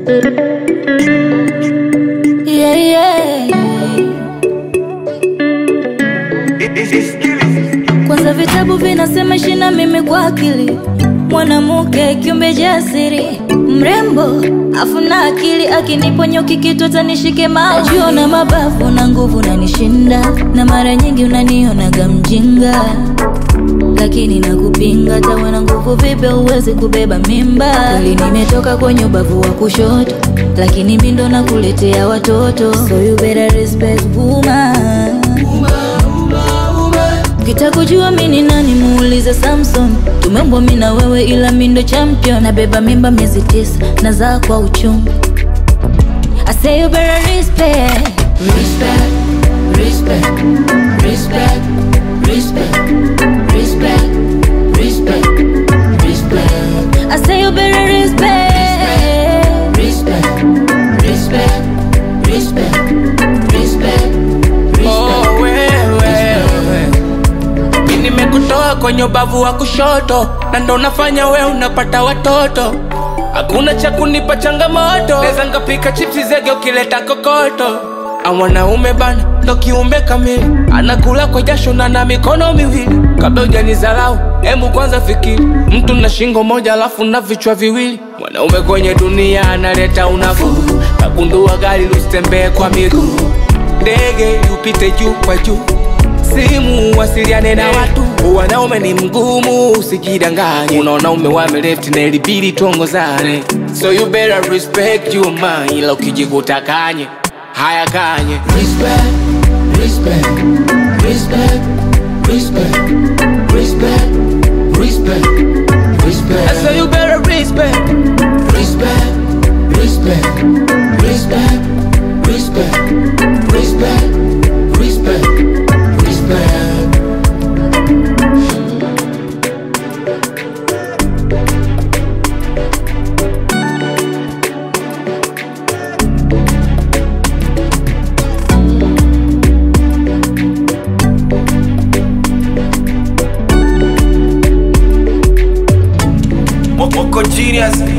Yeah, yeah. Kwanza vitabu vinasema ishi na mimi kwa akili, mwanamke kiumbe jasiri, mrembo afu na akili, akiniponyoki kitu tanishike macho na mabavu na nguvu nanishinda, na mara nyingi unanionaga mjinga lakini nakupinga tawa na nguvu vipi uwezi kubeba mimba kweli nimetoka kwenye ubavu wa kushoto lakini mi ndo nakuletea watoto so you better respect woman Ukitaka mi ni nani muulize Samson tumembwa mi na wewe ila mi ndo champion nabeba mimba miezi tisa nazaa kwa uchungu I say you better respect Respect, respect, respect, respect, respect, respect, respect, I say you better respect respect, respect, respect, respect, Oh, wewe mi nimekutoa kwenye ubavu wa kushoto na ndo nafanya we unapata watoto hakuna cha kunipa changamoto neza ngapika chipsi zege ukileta kokoto amwanaume bana ndo kiumbe kamili anakula kwa jasho na na mikono miwili kabla ujanizarau hemu kwanza fikiri mtu na shingo moja alafu na vichwa viwili mwanaume kwenye dunia analeta unafuu kagundua gari lusitembee kwa miguu ndege upite juu kwa juu simu wasiliane na watu wanaume ni mgumu usijidanganye unaona umewame left na ilibidi tuongozane so you better respect you man ila ukijikuta kanye haya kanye respect, respect, respect, respect, respect, respect, respect. so you better respect Respect, respect, respect, respect, respect, respect, respect. Moko genius